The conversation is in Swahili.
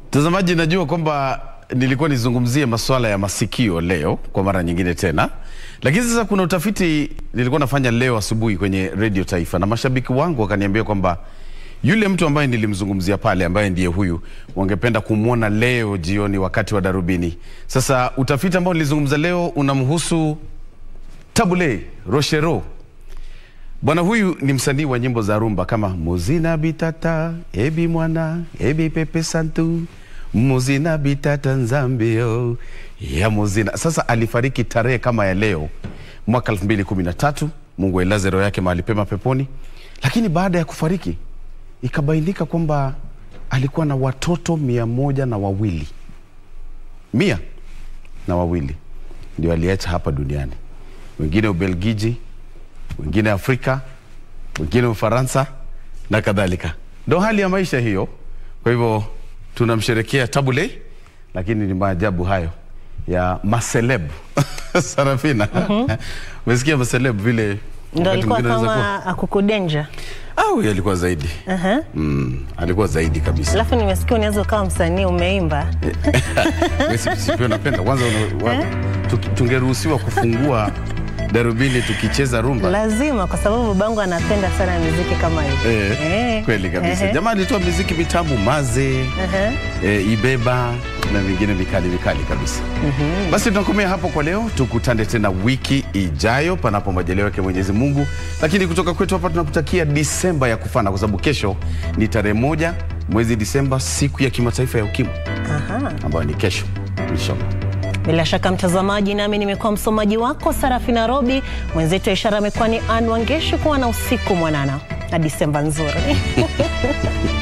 Mtazamaji, najua kwamba nilikuwa nizungumzie masuala ya masikio leo kwa mara nyingine tena, lakini sasa kuna utafiti nilikuwa nafanya leo asubuhi kwenye Radio Taifa na mashabiki wangu wakaniambia kwamba yule mtu ambaye nilimzungumzia pale ambaye ndiye huyu wangependa kumwona leo jioni wakati wa Darubini. Sasa utafiti ambao nilizungumza leo unamhusu Tabule Rochero. Bwana huyu ni msanii wa nyimbo za rumba kama muzina bitata ebi mwana ebi pepe santu muzina bitata nzambio ya muzina. Sasa alifariki tarehe kama ya leo mwaka 2013. Mungu ailaze roho yake mahali pema peponi. Lakini baada ya kufariki ikabainika kwamba alikuwa na watoto mia moja na wawili mia na wawili ndio aliacha hapa duniani, wengine Ubelgiji, wengine Afrika, wengine Ufaransa na kadhalika. Ndo hali ya maisha hiyo. Kwa hivyo tunamsherekea Tabule, lakini ni maajabu hayo ya maseleb Sarafina, umesikia maseleb vile Ndo wakati alikuwa mwingine anaweza kuwa- kama akukudenja. au huyo alikuwa zaidi Aha. mm, alikuwa zaidi kabisa. Alafu nimesikia unaweza ukawa msanii umeimba. Wewe si- si pia unapenda kwanza, una- wa- tuki- tungeruhusiwa kufungua darubini tukicheza rumba Lazima kwa sababu babangu anapenda sana muziki kama hiyo. Eh, Eh. kweli kabisa. Ehe. Jamaa alitoa miziki mitamu maze Aha. e, ibeba na mingine mikali mikali kabisa. Basi tunakomea hapo kwa leo, tukutane tena wiki ijayo panapo majaliwa yake Mwenyezi Mungu. Lakini kutoka kwetu hapa tunakutakia Disemba ya kufana, kwa sababu kesho ni tarehe moja mwezi Disemba, siku ya kimataifa ya ukimwi Aha. ambayo ni kesho inshallah. Bila shaka mtazamaji, nami nimekuwa msomaji wako Sarafina Robi, mwenzetu wa ishara amekuwa ni Ann Wangeshi. Kuwa na usiku mwanana na Disemba nzuri.